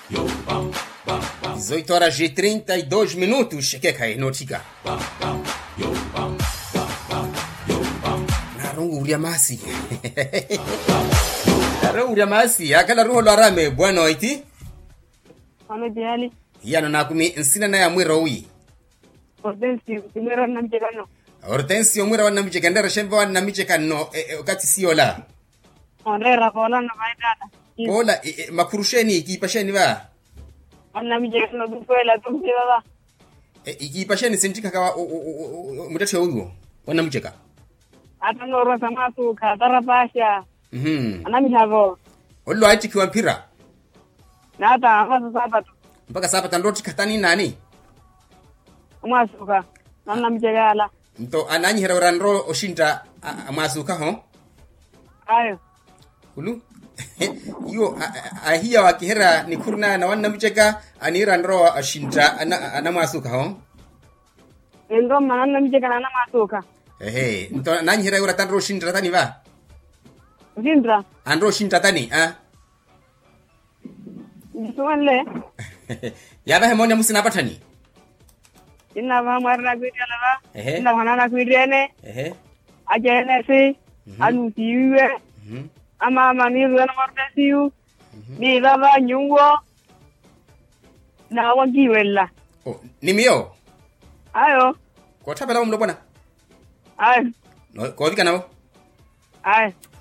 18 horas e 32 minutos. Que kai notika. Narungu ulia masi. Narungu ulia masi. Akala ruho lwa rame bwana iti. Ano jali. Yano na kumi nsina na ya mwiro wi. Hortensi kumera na mjekano. Hortensio mwira wana miche kandera shemba wana miche kano e, e, wakati sio la. Onrera kola na vaidata. Ola e, e, makurusheni ikipasheni ba. Anna mjekano dukwela tumjeba ba. E, ikipasheni sintika kawa mutatu huyo. Wana micheka. Ata noro sama tu katara pasha. Mhm. Ana mihavo. Olo aiti kiwa mpira. Na ata ama sasa tu. Mpaka sapa tandoti katani nani? Uma suka. Anna mjekala. Mto ananyi hera urandro oshinta a- a- masuka ho. Ayo. Hulu. Yo a- a- ahia wakihera ni kurna na wana micheka anira ndro ashinta ana, ana masuka ho. Endo manana mjekana na masuka. Ehe, mto ananyi hera ura tandro oshinta tani ba. Zindra. Andro oshinta tani ah. Jisuanle. Yaba hemonya musina patani. Inna ba marna kuidala ba. Ehe. Inna manana kuidene. Ehe. Ajene si. Anu tiwe. Mhm. ama maniru na mordesiu ni baba nyungo na wagiwella Oh, ni mio. ayo Ko tabela mlo bwana. ayo No, ko vika nao. ayo